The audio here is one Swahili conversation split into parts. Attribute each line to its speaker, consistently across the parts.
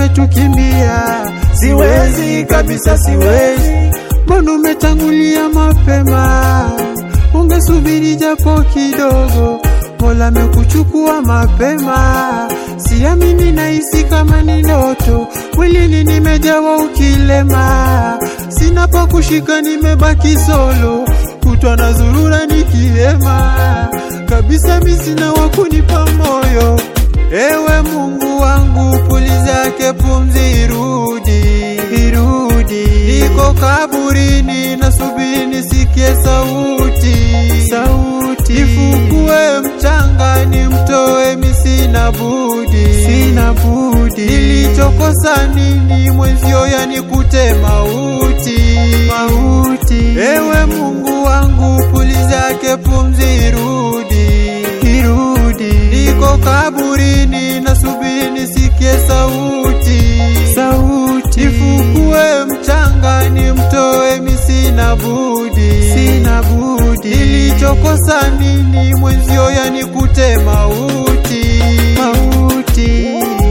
Speaker 1: umetukimbia, siwezi kabisa, siwezi. Mbona umetangulia mapema? Ungesubiri japo kidogo, Mola amekuchukua mapema. Siamini, nahisi kama ni ndoto, mwilini nimejawa ukilema, sina pa kushika, nimebaki solo, kutwa na zurura nikihema kabisa, mi sina wa kunipa moyo. Ewe Mungu wangu, puliza yake pumzi irudi, irudi. Niko kaburini, nasubiri nisikie sauti, sauti. Nifukue mchanga, nimtoe, mi sina budi, sina budi. Nilichokosa nini mwenzio, yanikute mauti, mauti. Ewe Mungu wangu, puliza yake pumzi irudi, irudi. Niko kaburini, nasubiri nisikie sauti, sauti. Nifukue mchanga, nimtoe, mi sina budi, sina budi. Nilichokosa nini mwenzio, yanikute mauti, mauti.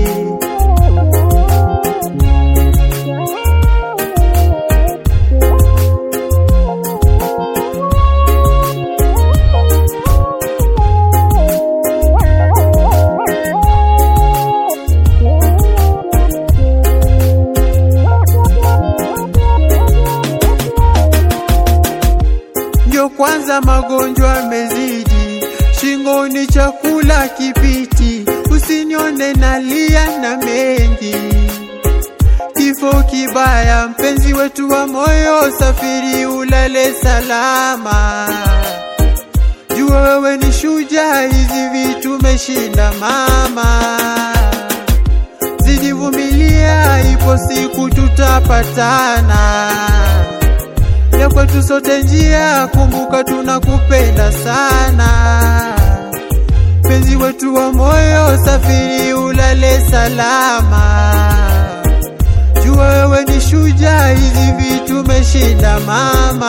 Speaker 1: Ndio kwanza magonjwa yamezidi, shingoni chakula kipiti, usinione nalia na mengi. Kifo kibaya, mpenzi wetu wa moyo, safiri ulale salama. Jua wewe ni shujaa, hizi vitu umeshinda mama. Zidi vumilia, ipo siku tutapatana ya kwetu sote njia, kumbuka tunakupenda sana. Penzi wetu wa moyo, safiri ulale salama. Jua wewe ni shujaa, hizi vitu umeshinda mama.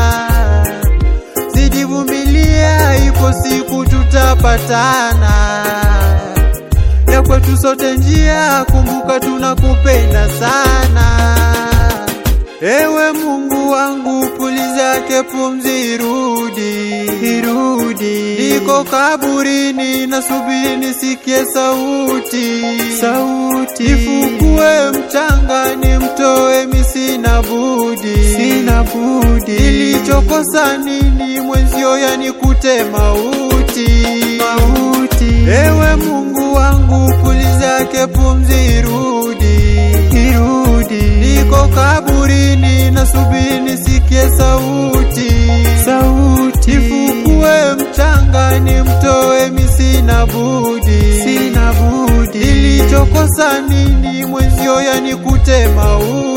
Speaker 1: Zidi vumilia, ipo siku tutapatana. Ya kwetu sote njia, kumbuka tunakupenda sana. Ewe Mungu wangu, puliza yake pumzi irudi, irudi. Niko kaburini, nasubiri nisikie sauti, sauti. Nifukue mchanga, nimtoe, mi sina budi, sina budi. Nilichokosa nini mwenzio, yanikute mauti, mauti. Ewe Mungu wangu, puliza yake pumzi irudi, irudi. Niko kaburini, nasubiri nisikie sauti, sauti. Nifukue mchanga, nimtoe, mi sina budi, sina budi. Nilichokosa nini mwenzio, yanikute mauti